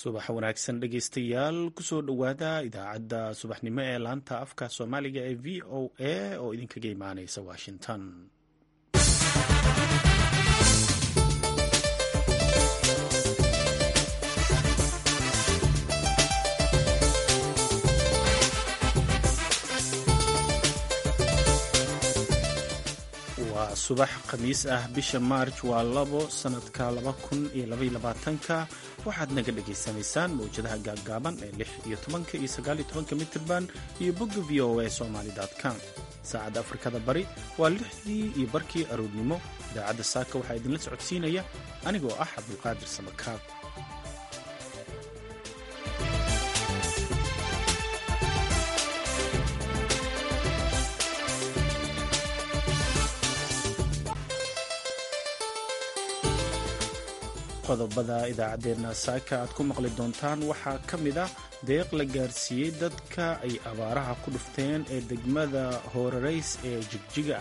subax wanaagsan dhegeystayaal kusoo dhowaada idaacadda subaxnimo ee laanta afka soomaaliga ee v o a oo idinkaga imaaneysa washington waa subax khamiis ah bisha maarj waa labo sanadka laba kun iyo labaiyo labaatanka waxaad naga dhagaysanaysaan mawjadaha gaaggaaban ee lix iyo tobanka iyo sagaaliyo tobanka mitirban iyo bogga v o a somaly com saacadda afrikada bari waa lixdii iyo barkii aroornimo idaacadda saaka waxaa idinla socodsiinaya anigoo ah cabdulqaadir samakaab qodobada idaacaddeenna saaka aad ku maqli doontaan waxaa ka mid ah deeq la gaarsiiyey dadka ay abaaraha ku dhufteen ee degmada hoorarays ee jigjiga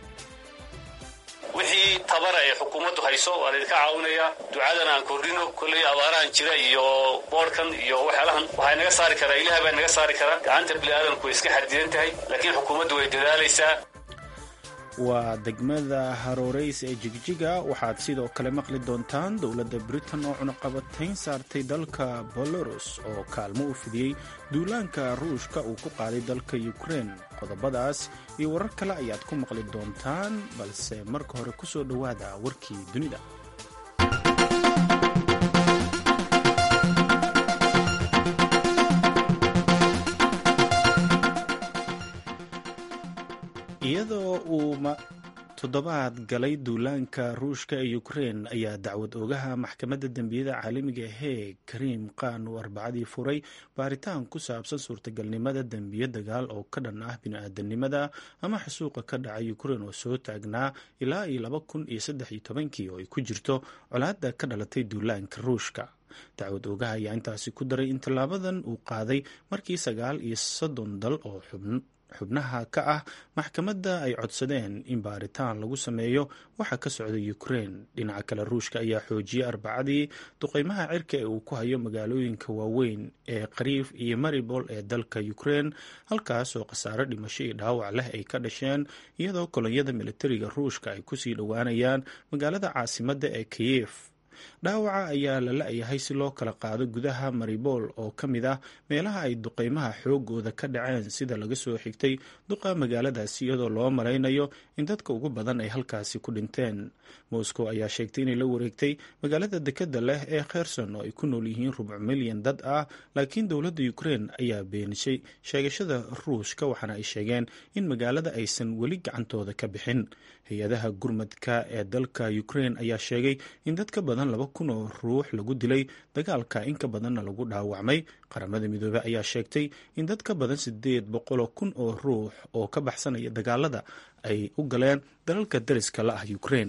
wixii tabara ee xukuumaddu hayso waa laydinka caawinaya ducadan aan kordhino kolley abaarahan jira iyo boodhkan iyo waxyaalahan waxaa naga saari karaa ilaah baa naga saari karaa gacanta bini'aadamku way iska xadidan tahay laakiin xukuumaddu way dadaalaysaa waa degmada haroreys ee jigjiga waxaad sidoo kale maqli doontaan dowladda britain oo cunuqabatayn saartay dalka belarus oo kaalmo u fidiyey duulaanka ruushka uu ku qaaday dalka ukrein qodobadaas iyo warar kale ayaad ku maqli doontaan balse marka hore ku soo dhowaada warkii dunida iyadoo uu toddobaad galay duulaanka ruushka ee ukrein ayaa dacwad oogaha maxkamadda dembiyada caalamiga heeg kariim qaan uu arbacadii furay baaritaan ku saabsan suurtagalnimada dembiyo dagaal oo ka dhan ah bini-aadanimada ama xasuuqa ka dhacay ukrein oo soo taagnaa ilaa iyo laba kun iyo saddex iyo tobankii oo ay ku jirto colaadda ka dhalatay duulaanka ruushka dacwad oogaha ayaa intaasi ku daray in tallaabadan uu qaaday markii sagaal iyo soddon dal oo xubn xubnaha ka ah maxkamadda ay codsadeen in baaritaan lagu sameeyo waxa ka socda ukrein dhinaca kale ruushka ayaa xoojiyey arbacadii duqeymaha cirka ee uu ku hayo magaalooyinka waaweyn ee qariif iyo maribol ee dalka ukrein halkaas oo khasaaro dhimasho iyo dhaawac leh ay ka dhasheen iyadoo kolonyada militariga ruushka ay kusii dhowaanayaan magaalada caasimadda ee kiyef dhaawaca ayaa la la-yahay si loo kala qaado gudaha maribol oo ka mid ah meelaha ay duqeymaha xoogooda ka dhaceen sida laga soo xigtay duqa magaaladaasi iyadoo loo malaynayo in dadka ugu badan ay halkaasi ku dhinteen moscow ayaa sheegtay inay la wareegtay magaalada dekeda leh ee kherson oo ay ku nool yihiin rubuc milyan dad ah laakiin dowladda ukrein ayaa beenisay sheegashada ruushka waxaana ay sheegeen in magaalada aysan weli gacantooda ka bixin hay-adaha gurmadka ee dalka ukrein ayaa sheegay in dad ka badan laba kun oo ruux lagu dilay dagaalka in ka badanna lagu dhaawacmay qaramada midoobey ayaa sheegtay in dad ka badan sideed boqoloo kun oo ruux oo ka baxsanaya dagaalada ay u galeen dalalka dariska la ah ukrein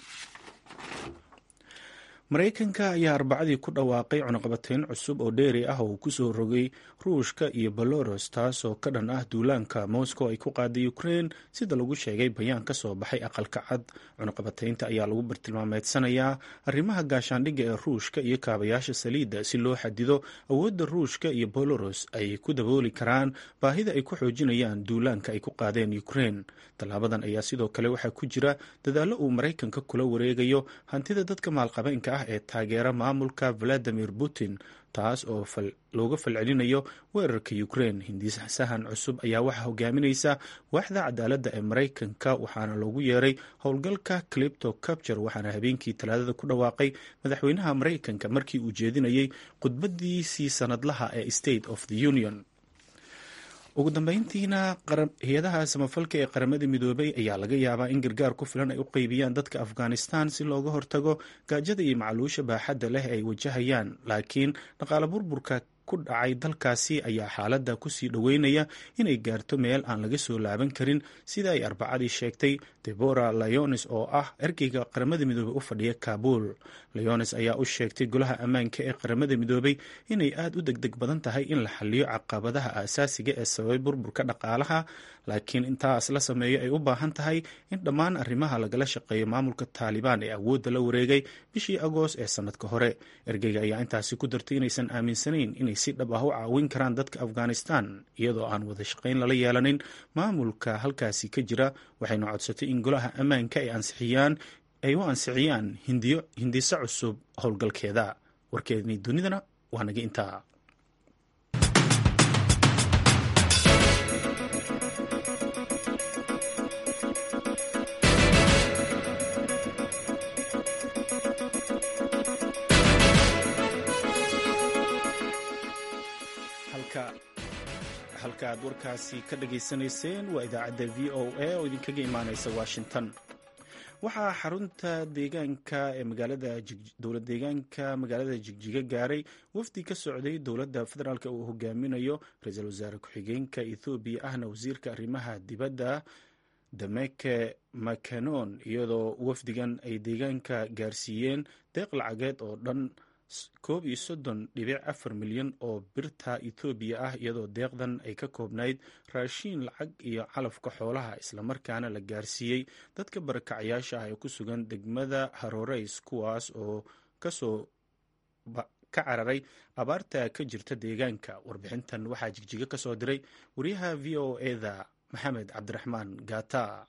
maraykanka ayaa arbacadii ku dhawaaqay cunuqabateyn cusub oo dheeri ah oo uu kusoo rogay ruushka iyo belarus taasoo ka dhan ah duulaanka moscow ay ku qaaday ukrein sida lagu sheegay bayaan ka soo baxay aqalka cad cunuqabateynta ayaa lagu bartilmaameedsanayaa arrimaha gaashaandhigga ee ruushka iyo kaabayaasha saliidda si loo xadido awoodda ruushka iyo belarus ay ku dabooli karaan baahida ay ku xoojinayaan duulaanka ay ku qaadeen ukrein tallaabadan ayaa sidoo kale waxaa ku jira dadaallo uu maraykanka kula wareegayo hantida dadka maalqabeenka ah ee taageera maamulka valadimir putin taas oo looga falcelinayo weerarka ukrein hindisahan cusub ayaa waxaa hogaaminaysa waaxda cadaaladda ee maraykanka waxaana loogu yeeray howlgalka clipto capture waxaana habeenkii talaadada ku dhawaaqay madaxweynaha maraykanka markii uu jeedinayay khudbadiisii sanadlaha ee state of the union ugu dambeyntiina hay-adaha samafalka ee qaramada midoobay ayaa laga yaabaa in gargaar ku filan ay u qeybiyaan dadka afghanistan si looga hortago gaajada iyo macluusha baaxadda leh ay wajahayaan laakiin dhaqaale burburka ku dhacay dalkaasi ayaa xaaladda kusii dhoweynaya inay gaarto meel aan laga soo laaban karin sida ay arbacadii sheegtay debora leones oo ah ergeyga qaramada midoobey u fadhiya kaabul leones ayaa u sheegtay golaha ammaanka ee qaramada midoobey inay aada u degdeg badan tahay in la xaliyo caqabadaha aasaasiga ee sababay burburka dhaqaalaha laakiin intaas la sameeyo ay u baahan tahay in dhammaan arrimaha lagala shaqeeyo maamulka taalibaan ee awoodda la wareegay bishii agost ee sanadka hore ergeyga ayaa intaasi ku dartay inaysan aaminsanayn inay si dhab ah u caawin karaan dadka afghanistan iyadoo aan wada shaqayn lala yeelanin maamulka halkaasi ka jira waxayna codsatay in golaha ammaanka ay ansixiyaan ay u ansixiyaan hindiso cusub howlgalkeeda warkeedni dunidana waa naga intaa halka aad warkaasi ka dhageysanayseen waa idaacadda v o a oo idinkaga imaaneysa washington waxaa xarunta deegaanka ee magaalada dowlad deegaanka magaalada jigjiga gaaray wafdi ka socday dowladda federaalk uu hogaaminayo ra-iisul wasaare ku-xigeenka ethoobiya ahna wasiirka arrimaha dibadda dameke makanon iyadoo wafdigan ay deegaanka gaarsiiyeen deeq lacageed oo dhan koob iyo soddon dhibic afar milyan oo birta ethoobiya ah iyadoo deeqdan ay ka koobnayd raashiin lacag iyo calafka xoolaha islamarkaana la gaarsiiyey dadka barakacayaasha ah ee ku sugan degmada haroreys kuwaas oo kasoo ka cararay abaarta ka jirta deegaanka warbixintan waxaa jigjiga ka soo diray wariyaha v o eda maxamed cabdiraxmaan gata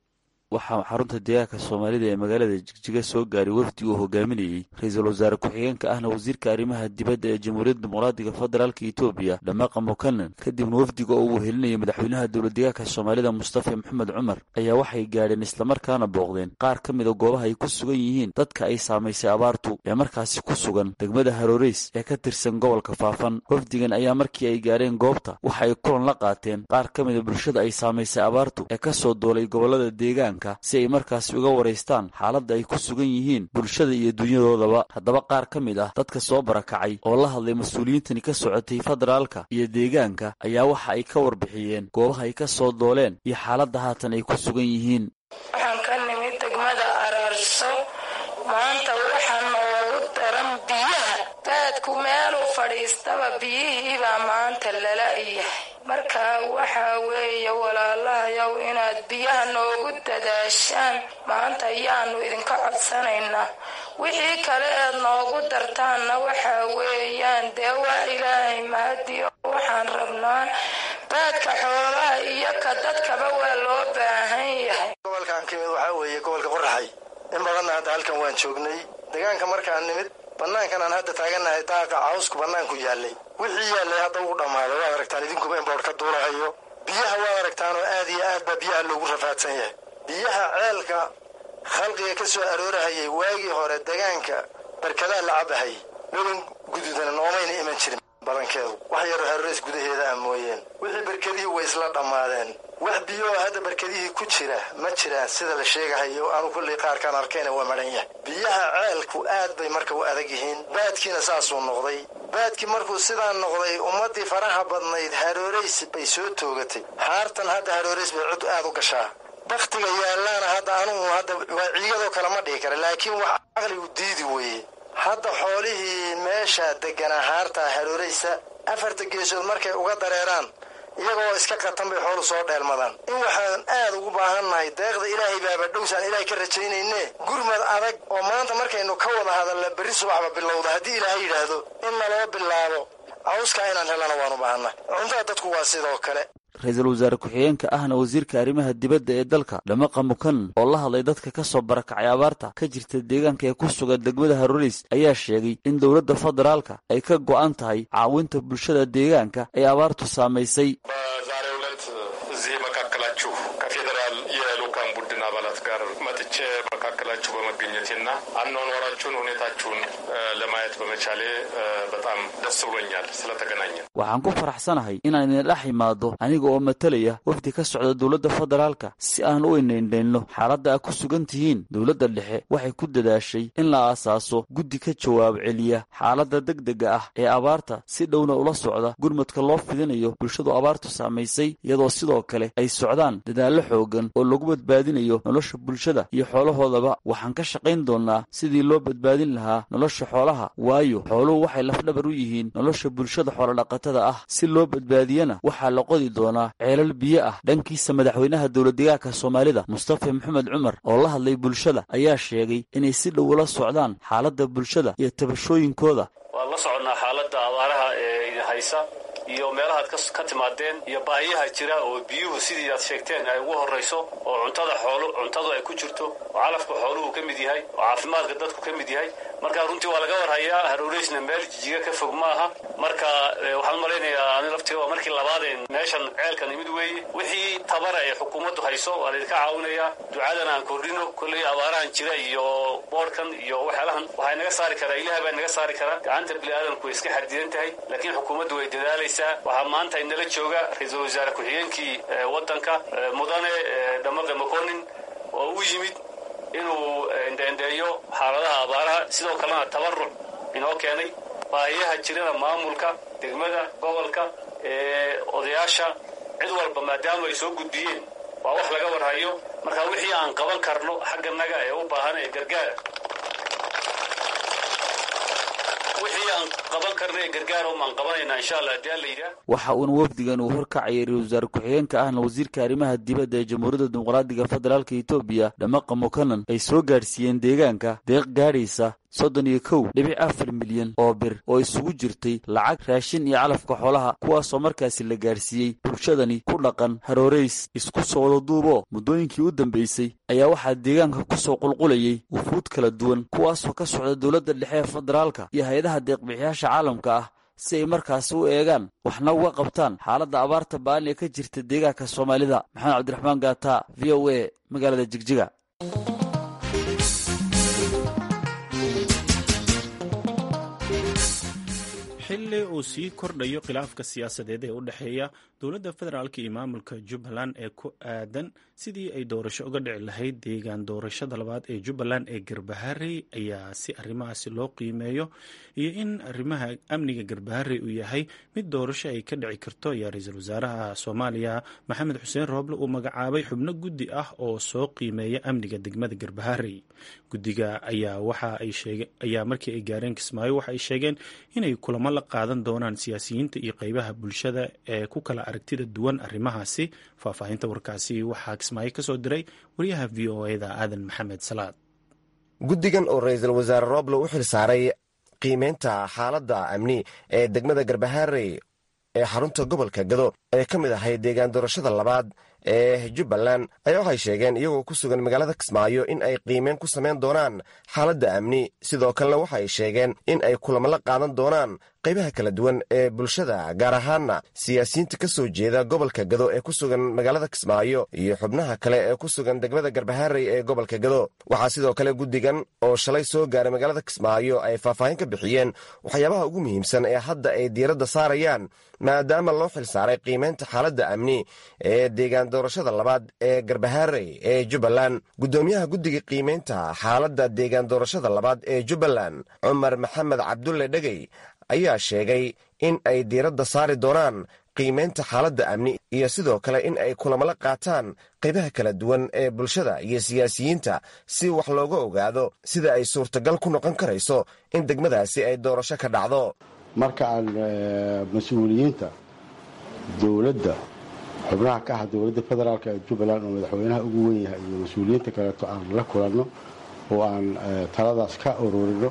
waxaa xarunta deegaanka soomaalida ee magaalada jigjiga soo gaaray wafdi uu hogaaminayey ra-iisul wasaare ku-xigeenka ahna wasiirka arrimaha dibadda ee jamhuuriyadda dimuqraadiga federaalka etoobiya dhamaqa mukanan kadibna wafdiga oo uu helinayay madaxweynaha dowlad deegaanka soomaalida mustafa maxamed cumar ayaa waxay gaadheen islamarkaana booqdeen qaar ka mid a goobaha ay ku sugan yihiin dadka ay saamaysay abaartu ee markaasi ku sugan degmada haroreys ee ka tirsan gobolka faafan wafdigan ayaa markii ay gaadheen goobta waxa ay kulan la qaateen qaar ka mid a bulshada ay saamaysay abaartu ee kasoo doolay gobolada deegaanka si ay markaasi uga waraystaan xaaladda ay ku sugan yihiin bulshada iyo dunyadoodaba haddaba qaar ka mid ah dadka soo barakacay oo la hadlay mas-uuliyiintani ka socotay federaalka iyo deegaanka ayaa waxa ay ka warbixiyeen goobaha ay ka soo dooleen iyo xaaladda haatan ay ku sugan yihiin waxaan ka nimid degmada araarso maanta waxaa noogu daran biyaha daadku meelu fadhiistaba biyihiibaa maanta lala yahay marka waxaa weeye walaalahayow inaad biyaha noogu dadaashaan maanta ayaanu idinka codsanaynaa wixii kale eed noogu dartaanna waxaa weeyaan dee waa ilaahay mahadiyo waxaan rabnaa baadka xoolaha iyo ka dadkaba waa loo baahan yahay gobolkan ka mid waxaa weeye gobolka qoraxay in badanna hadda halkan waan joognay deegaanka markaan nimid bannaankan aan hadda taagannahay daaqa cawsku bannaanku yaallay wixii yaallay hadda ugu dhammaaday waad aragtaan idinkuba in boodh ka duulahayo biyaha waad aragtaan oo aad iyo aad baa biyaha loogu rafaadsan yahay biyaha ceelka khalqiga ka soo aroorahayay waagii hore deegaanka barkadaa la cabahayay weban guduudana noomayna iman jirin badankeedu wax yaroo haroreys gudaheeda ah mooyeen wixii barkadihii way isla dhammaadeen wax biyooo hadda barkadihii ku jira ma jiraan sida la sheegahayo anu kullay qaarkaan arkayna waa madhan yahay biyaha ceelku aad bay marka u adag yihiin baadkiina saasuu noqday baadkii markuu sidaa noqday ummaddii faraha badnayd harooreys bay soo toogatay xaartan hadda harooreys bay cod aad u gashaa bakhtiga yaallaana hadda anugu hadda waa ciigadoo kale ma dhihi kara laakiin wax caqligu diidi weeye hadda xoolihii meesha degganaa haartaa harooraysa afarta geesood markay uga dareeraan iyagoo iska qatan bay xoolu soo dheelmadaan in waxaan aad ugu baahannahay deeqda ilaahay baaba dhowsaan ilaahay ka rajaynayne gurmad adag oo maanta markaynu ka wada hadalla berri subaxba bilowda haddii ilaahay yidhaahdo in naloo bilaabo cawskaa inaan helana waan u baahannahay cuntada dadku waa sidoo kale ra-iisul wasaare ku-xigeenka ahna wasiirka arrimaha dibadda ee dalka dhamaqa mukanan oo la hadlay dadka ka soo barakacay abaarta ka jirta deegaanka ee ku sugan degmada haroreys ayaa sheegay in dowladda federaalka ay ka go'an tahay caawinta bulshada deegaanka ee abaartu saamaysay በዛሬው ዕለት እዚህ መካከላችሁ ከፌዴራል የልኡካን ቡድን አባላት ጋር መጥቼ መካከላችሁ በመገኘቴና አኗኗራችሁን ሁኔታችሁን ለማየት በመቻሌ በጣም ደስ ብሎኛል ስለተገናኘ። waxaan ku faraxsanahay inaan idin dhex imaado aniga oo matalaya wafdi ka socda dowladda federaalka si aan u inaindhaynno xaaladda a ku sugan tihiin dowladda dhexe waxay ku dadaashay in la aasaaso guddi ka jawaab celiya xaaladda degdega ah ee abaarta si dhowna ula socda gurmadka loo fidinayo bulshadu abaartu saamaysay iyadoo sidoo kale ay socdaan dadaallo xoogan oo lagu badbaadinayo nolosha bulshada iyo xoolahoodaba waxaan ka shaqayn doonnaa sidii loo badbaadin lahaa nolosha xoolaha waayo xooluhu waxay lafdhabar u yihiin nolosha bulshada xoolodhaqatada ah si loo badbaadiyana waxaa la qodi doonaa ceelal biyo ah dhankiisa madaxweynaha dowladdegaanka soomaalida mustafa maxamed cumar oo la hadlay bulshada ayaa sheegay inay si dhow ula socdaan xaaladda bulshada iyo tabashooyinkooda waan la soconnaa xaaladda abaaraha ee idin haysa iyo meelahaad ka timaadeen iyo baahiyaha jira oo biyuhu sidii aad sheegteen ay ugu horrayso oo cuntada xoolu cuntadu ay ku jirto oo calafka xooluhu ka mid yahay oo caafimaadka dadku ka mid yahay marka runtii waa laga warhayaa haroreysna meel jijiga ka fog ma aha marka waxaan malaynayaa ani laftii waa markii labaadeen meeshan ceelkan imid weeye wixii tabara ee xukuumaddu hayso waa laydinka caawinayaa ducadan aan kordhino kolley abaarahan jira iyo boodhkan iyo waxyaalahan waxay naga saari karaa ilaah baa naga saari karaa gacanta bini'aadamku way iska xadidan tahay laakiin xukuumaddu way dadaalaysaa waxaa maanta inala jooga ra-iisul wasaare ku-xigeenkii waddanka mudane dhamaqe makonin oo u yimid inuu indheendheeyo xaaladaha abaaraha sidoo kalena tabaruc inoo keenay baahiyaha jirana maamulka degmada gobolka ee odayaasha cid walba maadaama ay soo gudbiyeen waa wax laga warhayo marka wixii aan qaban karno xagganaga ee u baahan ee gargaara wixii aan qaban karno ee gargaara umaan qabanaynaa insha allah hadii alla yidhaah waxa uuna wafdigan uu horkacayay ra-isul wasaare ku-xigeenka ahna wasiirka arrimaha dibadda ee jamhuuriyadda dimuqraadiga federaalka etoobiya dhamaqa mokanan ay soo gaadhsiiyeen deegaanka deeq gaadhaysa soddon iyo kow dhibic afar milyan oo bir oo isugu jirtay lacag raashin iyo calafka xoolaha kuwaasoo markaasi la gaadhsiiyey bulshadani ku dhaqan harooreys isku soo wada duuboo muddooyinkii u dambaysay ayaa waxaa deegaanka ku soo qulqulayay wufuud kala duwan kuwaasoo ka socda dowladda dhexe ee federaalka iyo hay-adaha deeqbixiyaasha caalamka ah si ay markaasi u eegaan waxna uga qabtaan xaaladda abaarta ba'an ee ka jirta deegaanka soomaalida maxamed cabdiraxmaan gaata v o a magaalada jigjiga xilli uu sii kordhayo khilaafka siyaasadeed ee u dhexeeya dowladda federaalk iyo maamulka jubbaland ee ku aadan sidii ay doorasho uga dhici lahayd deegaan doorashada labaad ee jubbaland ee garbaharey ayaa si arrimahaasi loo qiimeeyo iyo in arrimaha amniga garbaharey uu yahay mid doorasho ay ka dhici karto ayaa ra-iisul wasaaraha soomaaliya maxamed xuseen rooble uu magacaabay xubno guddi ah oo soo qiimeeya amniga degmada garbaharey guddiga ayaa waxa ay sheegeen ayaa markii ay gaareen kismaayo waxa ay sheegeen inay kulamo la qaadan doonaan siyaasiyiinta iyo qeybaha bulshada ee ku kala aragtida duwan arrimahaasi faahfaahinta warkaasi waxaa kismaayo ka soo diray wariyaha v o eda aadan maxamed salaad guddigan oo ra-iisul wasaare roble u xil saaray qiimeynta xaaladda amni ee degmada garbaharey ee xarunta gobolka gado ee ka mid ahay deegaan doorashada labaad ee jubbaland ayaa waxay sheegeen iyagoo ku sugan magaalada kismaayo in ay qiimeyn ku samayn doonaan xaaladda amni sidoo kalena waxa ay sheegeen in ay kulamo la qaadan doonaan qaybaha kala duwan ee bulshada gaar ahaanna siyaasiyiinta ka soo jeeda gobolka gado ee ku sugan magaalada kismaayo iyo xubnaha kale ee ku sugan degmada garbaharey ee gobolka gado waxaa sidoo kale guddigan oo shalay soo gaaray magaalada kismaayo ay faahfaahin ka bixiyeen waxyaabaha ugu muhiimsan ee hadda ay diiradda saarayaan maadaama loo xil saaray qiimeynta xaaladda amni ee deegaan doorashada labaad ee garbaharey ee jubbaland guddoomiyaha guddiga qiimeynta xaaladda deegaan doorashada labaad ee jubbaland cumar maxamed cabdulle dhegey ayaa sheegay in ay diiradda saari doonaan qiimeynta xaaladda amni iyo sidoo kale in ay kulamala qaataan qaybaha kala duwan ee bulshada iyo siyaasiyiinta si wax looga ogaado sida ay suurtagal ku noqon karayso in degmadaasi ay doorasho ka dhacdo marka aan mas-uuliyiinta dowladda xubnaha ka ah dowladda federaalk ee jubbaland oo madaxweynaha ugu wen yahay iyo mas-uuliyiinta kaleeto aan la kulanno oo aan taladaas ka ururino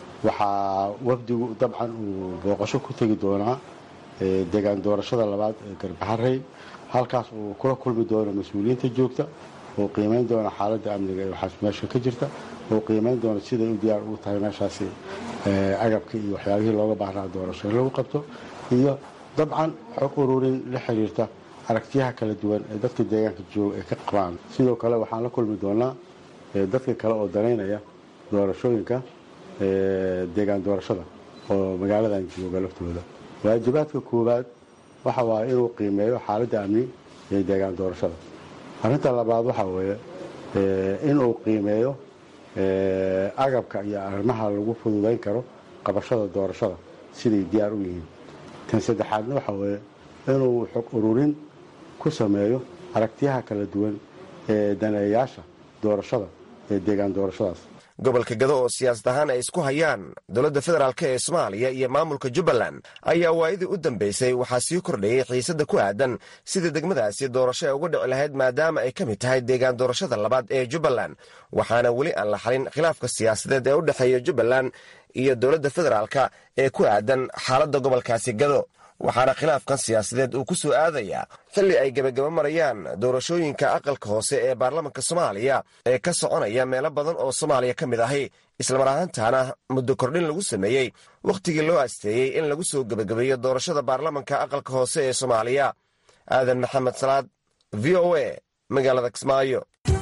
waxaa wafdigu dabcan uu booqasho ku tegi doonaa deegaan doorashada labaad ee garbaharey halkaas uu kula kulmi doono mas-uuliyiinta joogta oo qiimayn doona xaaladda amniga ee waxaas meesha ka jirta oo qiimayn doona siday u diyaar ugu tahay meeshaasi agabka iyo waxyaabihii looga baahnaa doorasho in lagu qabto iyo dabcan xog ururin la xiriirta aragtiyaha kala duwan ee dadka deegaanka jooga ay ka qabaan sidoo kale waxaan la kulmi doonaa dadka kale oo danaynaya doorashooyinka deegaan doorashada oo magaaladan jooga laftooda waajibaadka koowaad waxa waaye inuu qiimeeyo xaaladda amni ee deegaan doorashada arrinta labaad waxa weeye inuu qiimeeyo agabka iyo arrimaha lagu fududayn karo qabashada doorashada siday diyaar u yihiin tan saddexaadna waxa weeye inuu xog ururin ku sameeyo aragtiyaha kala duwan ee daneeyaasha doorashada ee deegaan doorashadaas gobolka gado oo siyaasad ahaan ay isku hayaan dowladda federaalk ee soomaaliya iyo maamulka jubbaland ayaa waayadii u dambeysay waxaa sii kordhayey xiisadda ku aadan sidii degmadaasi doorasho ay uga dhici lahayd maadaama ay ka mid tahay deegaan doorashada labaad ee jubbaland waxaana weli aan la xalin khilaafka siyaasadeed ee u dhexeeya jubbaland iyo dowladda federaalka ee ku aadan xaaladda gobolkaasi gado waxaana khilaafkan siyaasadeed uu ku soo aadayaa xilli ay gebagaba marayaan doorashooyinka aqalka hoose ee baarlamanka soomaaliya ee ka soconaya meelo badan oo soomaaliya ka mid ahi islamar ahaantaana muddo kordhin lagu sameeyey wakhtigii loo asteeyey in lagu soo gebagabeeyo doorashada baarlamanka aqalka hoose ee soomaaliya aadan maxamed salaad v o a magaalada kismaayo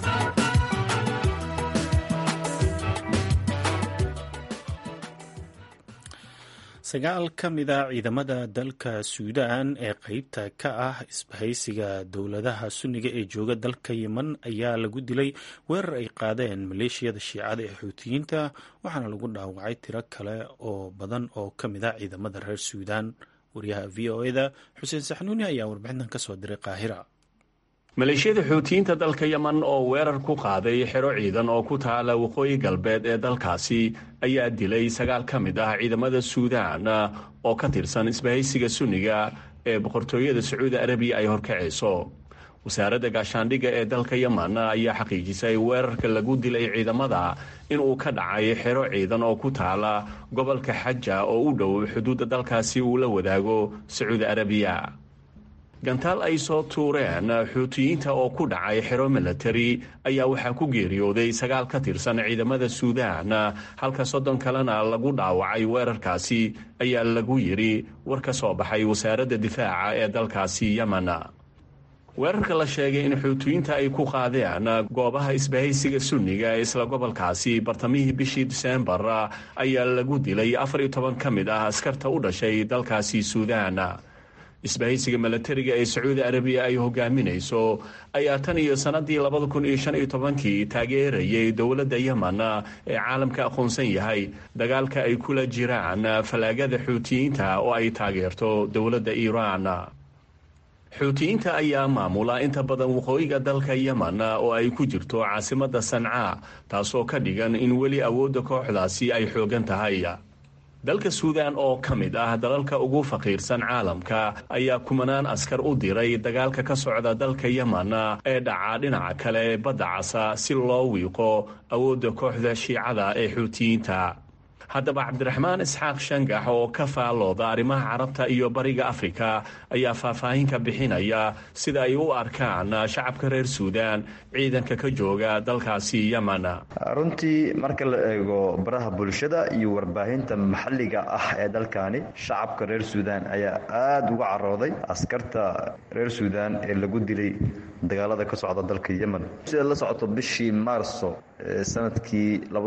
sagaal ka mid a ciidamada dalka suudaan ee qeybta ka ah isbahaysiga dowladaha sunniga ee jooga dalka yemen ayaa lagu dilay weerar ay qaadeen maleeshiyada shiicada ee xuutiyiinta waxaana lagu dhaawacay tiro kale oo badan oo ka mid a ciidamada reer suudaan wariyaha v o eda xuseen saxnuuni ayaa warbixintan kasoo diray qaahira maleeshiyada xuutiyiinta dalka yemen oo weerar ku qaaday xero ciidan oo ku taala waqooyi galbeed ee dalkaasi ayaa dilay sagaal ka mid ah ciidamada suudaan oo ka tirsan isbahaysiga sunniga ee boqortooyada sacuudi arabiya ay horkacayso wasaaradda gaashaandhigga ee dalka yemen ayaa xaqiijisay weerarka lagu dilay ciidamada inuu ka dhacay xero ciidan oo ku taala gobolka xaja oo u dhow xuduudda dalkaasi uu la wadaago sacuudi arabiya gantaal ay soo tuureen xuutiyiinta oo ku dhacay xero milatari ayaa waxaa ku geeriyooday sagaal ka tirsan ciidamada suudaan halka soddon kalena lagu dhaawacay weerarkaasi ayaa lagu yidhi war ka soo baxay wasaaradda difaaca ee dalkaasi yemen weerarka la sheegay in xuutiyiinta ay ku qaadeen goobaha isbahaysiga sunniga ee isla gobolkaasi bartamihii bishii diseembar ayaa lagu dilay afar iyo toban ka mid ah askarta u dhashay dalkaasi suudaan isbahaysiga milatariga ee sacuudi arabiya ay hogaaminayso ayaa tan iyo sannadii labada kun iyo shan iyo tobankii taageerayay dowladda yemen ee caalamka aqoonsan yahay dagaalka ay kula jiraan fallaagada xuutiyiinta oo ay taageerto dowladda iiraan xuutiyiinta ayaa maamula inta badan waqooyiga dalka yemen oo ay ku jirto caasimadda sancaa taasoo ka dhigan in weli awoodda kooxdaasi ay xoogan tahay dalka suudaan oo ka mid ah dalalka ugu faqiirsan caalamka ayaa kumanaan askar u diray dagaalka ka socda dalka yemen ee dhaca dhinaca kale badda casa si loo wiiqo awoodda kooxda shiicada ee xuutiyiinta haddaba cabdiraxmaan isxaaq shangax oo ka faalooda arrimaha carabta iyo bariga afrika ayaa faahfaahinka bixinaya sida ay u arkaan shacabka reer suudaan ciidanka ka jooga dalkaasi yemen runtii marka la eego baraha bulshada iyo warbaahinta maxalliga ah ee dalkani shacabka reer suudaan ayaa aada uga carooday askarta reer suudaan ee lagu dilay dagaalada ka socda dalka yemen sida la socoto bishii maarso sanadkii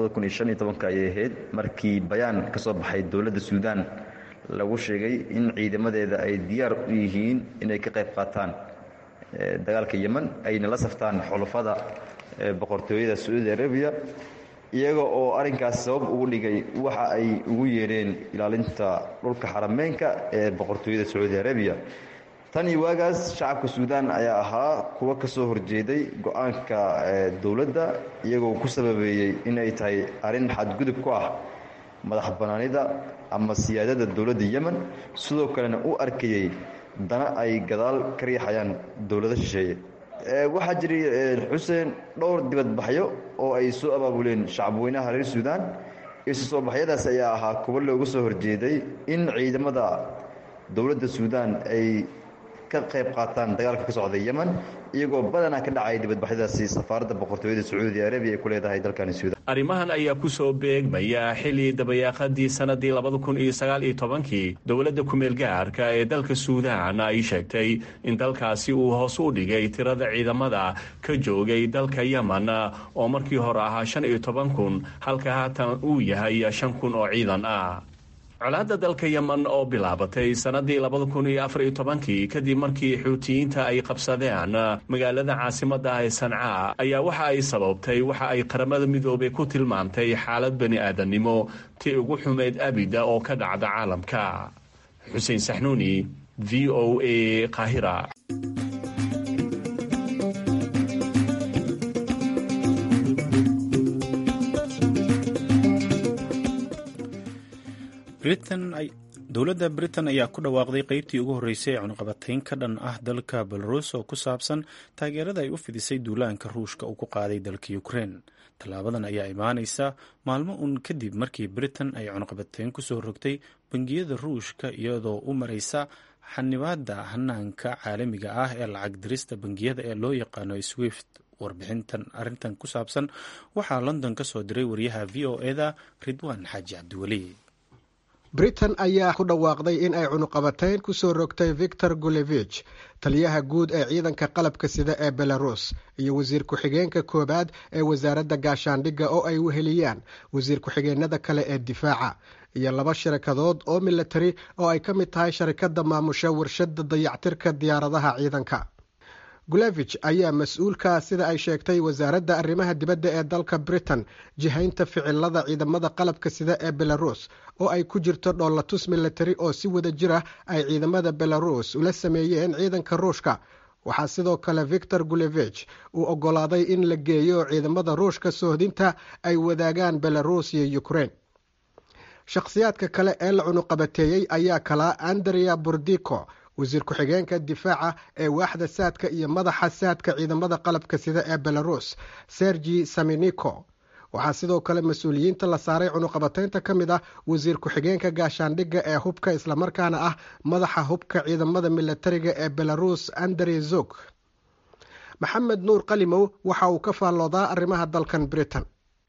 ayay ahayd markii bayaan ka soo baxay dowladda suudaan lagu sheegay in ciidamadeeda ay diyaar u yihiin inay ka qayb qaataan dagaalka yemen ayna la saftaan xulafada boqortooyada sacuudi arabiya iyaga oo arrinkaas sabab ugu dhigay waxa ay ugu yeedheen ilaalinta dhulka xarameenka ee boqortooyada sacuudi arabiya tan iyo waagaas shacabka suudaan ayaa ahaa kuwa ka soo horjeeday go-aanka dowladda iyagoo ku sababeeyey inay tahay arrin xadgudub ku ah madax bannaanida ama siyaadada dowladda yemen sidoo kalena u arkayey dana ay gadaal ka riixayaan dowlado shisheeye waxaa jiray xuseen dhowr dibadbaxyo oo ay soo abaabuleen shacabweynaha reer suudaan isu soo baxyadaas ayaa ahaa kuwo looga soo horjeeday in ciidamada dowladda suudaan ay ka qayb qaataan dagaalka ka socda yemen iyagoo badanaa ka dhacay dibadbaxyadaasi safaaradda boqortooyada sacuudi arabiya ay ku leedahay dalkani suudaan arrimahan ayaa ku soo beegmaya xilli dabayaaqadii sannadii labada kun iyo sagaal iyo tobankii dowladda kumeel gaarka ee dalka suudaan ay sheegtay in dalkaasi uu hoos u dhigay tirada ciidamada ka joogay dalka yemen oo markii hore ahaa shan iyo toban kun halka haatan uu yahay shan kun oo ciidan ah colaadda dalka yemen oo bilaabatay sannadii labada kun iyo afar iyo tobankii kadib markii xuutiyiinta ay qabsadeen magaalada caasimadda ee sanca ayaa waxa ay sababtay waxa ay qaramada midoobay ku tilmaamtay xaalad bani aadamnimo tii ugu xumeyd abida oo ka dhacda caalamka xuseen saxnuuni v o a qaahira dowladda britain ayaa ku dhawaaqday qeybtii ugu horreysay ee cunuqabatayn ka dhan ah dalka belarus oo ku saabsan taageerada ay u fidisay duulaanka ruushka uu ku qaaday dalka ukrein tallaabadan ayaa imaaneysa maalmo uun kadib markii britain ay cunuqabatayn kusoo rogtay bangiyada ruushka iyadoo u mareysa xanibaada hanaanka caalamiga ah ee lacag dirista bangiyada ee loo yaqaano swift warbixintan arintan ku saabsan waxaa london ka soo diray wariyaha v o eda ridwaan xaaji cabdiweli britain ayaa ku dhawaaqday in ay cunuqabatayn kusoo rogtay victor gulevich taliyaha guud ee ciidanka qalabka sida ee belarus iyo wasiir ku-xigeenka koowaad ee wasaaradda gaashaandhigga oo ay weheliyaan wasiir ku-xigeenada kale ee difaaca iyo laba sharikadood oo milatari oo ay ka mid tahay sharikadda maamusha warshada dayactirka diyaaradaha ciidanka gulevich ayaa mas-uulka sida ay sheegtay wasaaradda arrimaha dibadda ee dalka britain jihaynta ficilada ciidamada qalabka sida ee belarus oo ay ku jirto dhoolatus milatari oo si wada jir ah ay ciidamada belarus ula sameeyeen ciidanka ruushka waxaa sidoo kale victor gulevich uu ogolaaday in la geeyo ciidamada ruushka soohdinta ay wadaagaan belarus iyo ukraine shakhsiyaadka kale ee la cunuqabateeyey ayaa kalaa andrea burdico wasiir ku-xigeenka difaaca ee waaxda saadka iyo madaxa saadka ciidamada qalabka sida ee belarus sergi saminiko waxaa sidoo kale mas-uuliyiinta la saaray cunuqabataynta ka mid ah wasiir ku-xigeenka gaashaandhigga ee hubka islamarkaana ah madaxa hubka ciidamada milatariga ee belarus andrey zog maxamed nuur qalimow waxa uu ka faalloodaa arrimaha dalkan britain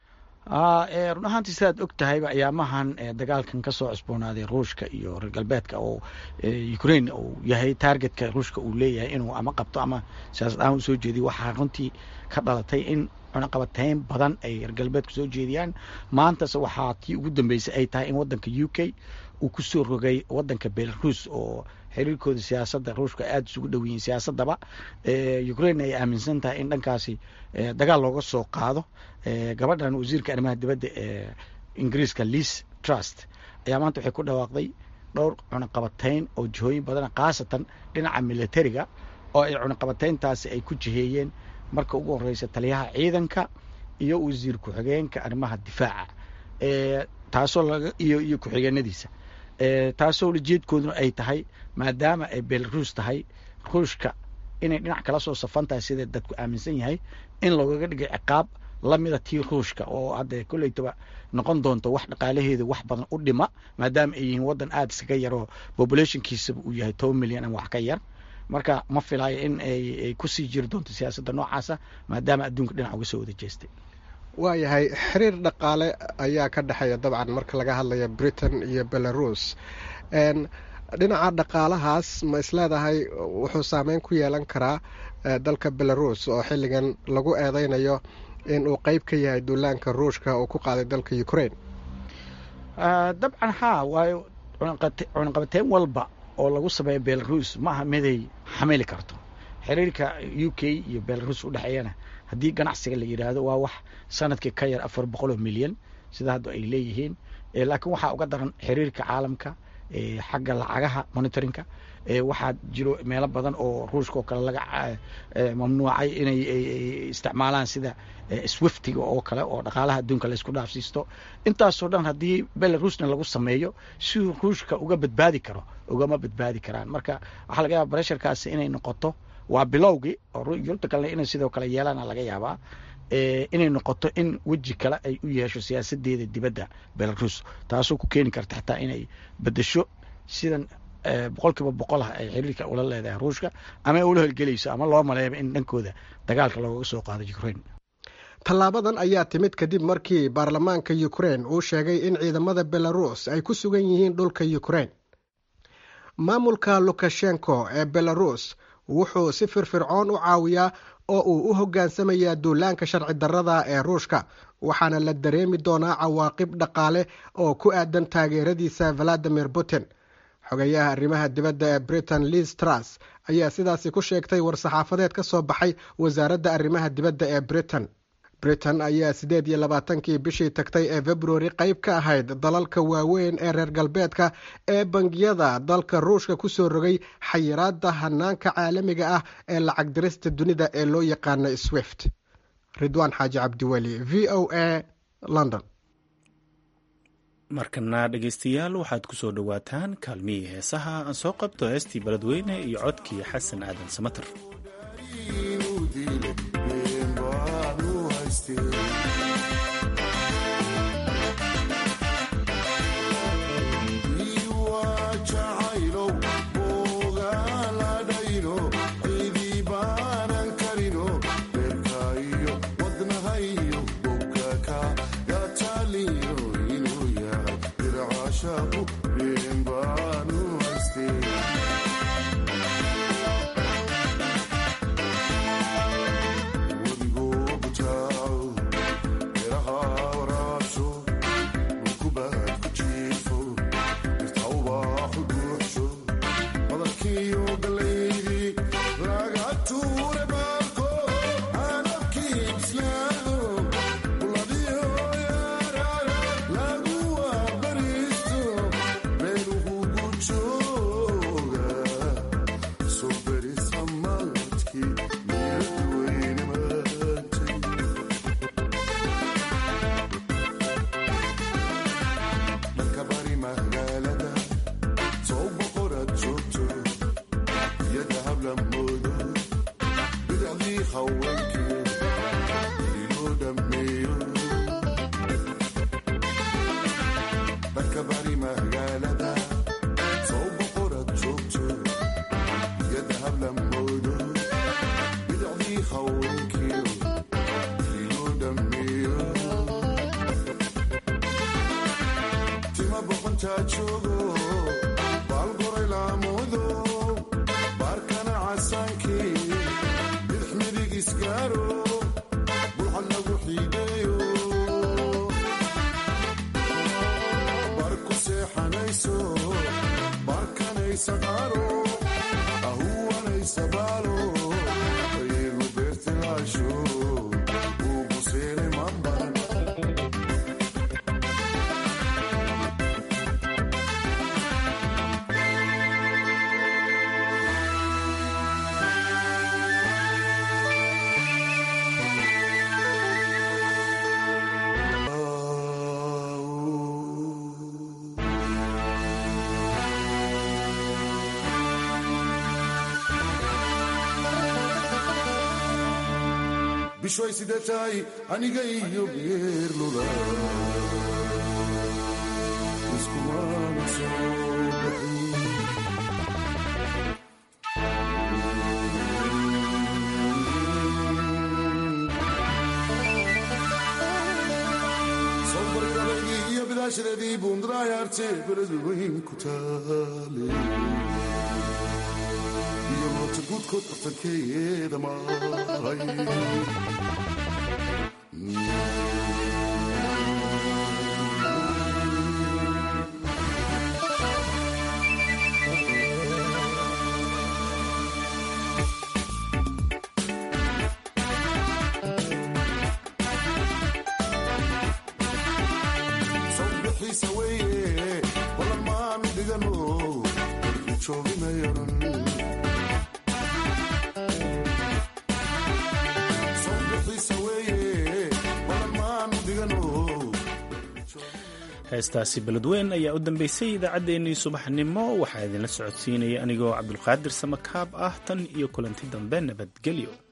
run ahaantii sidaad og tahayba ayaamahan dagaalkan kasoo cusboonaaday ruushka iyo reer galbeedka oo ukraine uu yahay taargetka ruushka uu leeyahay inuu ama qabto ama siyaasad ahaan usoo jeediyo waxaa runtii ka dhalatay in cunaqabatayn badan ay reer galbeedku soo jeediyaan maantase waxaa tii ugu dambeysay ay tahay in wadanka u k uu kusoo rogay wadanka belarus oo xiriirkooda siyaasadda ruushka aada isugu dhow yihiin siyaasadaba ukraine ay aaminsan tahay in dhankaasi dagaal looga soo qaado gabadhan wasiirka arrimaha dibadda ee ingiriiska liis trust ayaa maanta waxay ku dhawaaqday dhowr cunaqabatayn oo jihooyin badana khaasatan dhinaca militariga oo ay cunaqabatayntaasi ay ku jiheeyeen marka ugu horeysa taliyaha ciidanka iyo wasiir ku-xigeenka arrimaha difaaca taasoo laga iyo iyo ku-xigeenadiisa taasoo ujeedkooduna ay tahay maadaama ay belarus tahay ruushka inay dhinac kala soo safan tahay sida dadku aaminsan yahay in loogaga dhigay ciqaab lamida tii ruushka oo hadda kolleytaba noqon doonto wax dhaqaalaheeda wax badan u dhima maadaama ay yihiin waddan aada iskaga yaroo populationkiisaba uu yahay toban milyan ama wax ka yar marka ma filaayo in ay kusii jiri doonto siyaasadda noocaasa maadaama adduunka dhinac uga soo wada jeestay waayahay xiriir dhaqaale ayaa ka dhexeeya dabcan marka laga hadlayo britain iyo belarus dhinaca dhaqaalahaas ma isleedahay wuxuu saameyn ku yeelan karaa dalka belarus oo xilligan lagu eedeynayo in uu qeyb ka yahay duulaanka ruushka uu ku qaaday dalka ukraine dabcan haa waayo cunaqabateyn walba oo lagu sameeyo belarus ma aha miday xamili karto xiriirka u k iyo belarus udhexeeyana haddii ganacsiga la yidhaahdo waa wax sanadkii ka yar afar boqol oo milyan sida hadda ay leeyihiin laakiin waxaa uga daran xiriirka caalamka xagga lacagaha monitorinka waxaa jiro meelo badan oo ruushka oo kale laga mamnuucay inay isticmaalaan sida swiftiga oo kale oo dhaqaalaha adduunka laysku dhaafsiisto intaasoo dhan haddii belarusna lagu sameeyo siduu ruushka uga badbaadi karo ugama badbaadi karaan marka waxaa laga yaaba bresharkaasi inay noqoto waa bilowgii oo yurubta kalena inay sidoo kale yeelaana laga yaabaa inay noqoto in weji kale ay u yeesho siyaasadeeda dibadda belarus taasoo ku keeni karta xataa inay bedesho sidan boqol kiiba boqol ah ay xiriirka ula leedahay ruushka ama ula holgelayso ama loo maleeyaba in dhankooda dagaalka loogaga soo qaado ukraine tallaabadan ayaa timid kadib markii baarlamaanka ukraine uu sheegay in ciidamada belarus ay ku sugan yihiin dhulka ukraine maamulka lukashenko ee belarus wuxuu si firfircoon u caawiyaa oo uu u hoggaansamayaa duulaanka sharci darrada ee ruushka waxaana la dareemi doonaa cawaaqib dhaqaale oo ku aadan taageeradiisa valadimir putin xogeyaha arrimaha dibadda ee britain liz tras ayaa sidaasi ku sheegtay war-saxaafadeed ka soo baxay wasaaradda arrimaha dibadda ee britain britain ayaa siddeed iyo labaatankii bishii tagtay ee februari qayb ka ahayd dalalka waaweyn ee reer galbeedka ee bangiyada dalka ruushka ku soo rogay xayiraadda hanaanka caalamiga ah ee lacag dirista dunida ee loo yaqaano swift ridwaan xaaji cabdiweli v o a london markana dhegaystayaal waxaad ku soo dhowaataan kaalmihii heesaha aan soo qabto heestii beledweyne iyo codkii xasan aadan samater bishay sidee tahay aniga iyo geerluda iskumana soo baxin sawbargalaygii iyo bidaashadeedii buundaraayaarte beladu weyn ku taale iyo noota guudkood bartankeeda mahay sawbixiisa weeye walamaan dhigano jooginayaran heestaasi beledweyn ayaa u dambeysay idaacaddeenii subaxnimo waxaa idinla socodsiinaya anigoo cabdulqaadir samakaab ah tan iyo kulanti dambe nabadgelyo